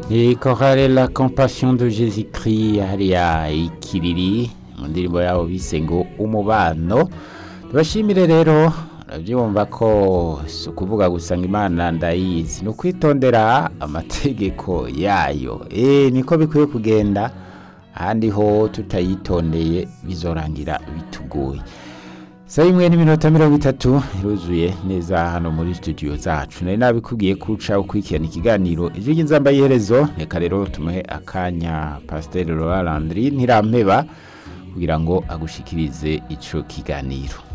ni korale la compassion de jésus christ hariya ikiriri mu ndirimbo yabo bise ngo umubano tubashimire rero urabyumva ko si ukuvuga gusa ngo imana ndayizi ni ukwitondera amategeko yayo eee niko bikwiye kugenda ahandi ho tutayitondeye bizorangira bitugoye saa imwe n'iminota mirongo itatu iruzuye neza hano muri studio zacu nari nabikubwiye ko uca ukurikirana ikiganiro ijwi ry'inzamba y'iherezo reka rero tumuhe akanya pasiteri Laurent Landry ntirampeba kugira ngo agushikirize ico kiganiro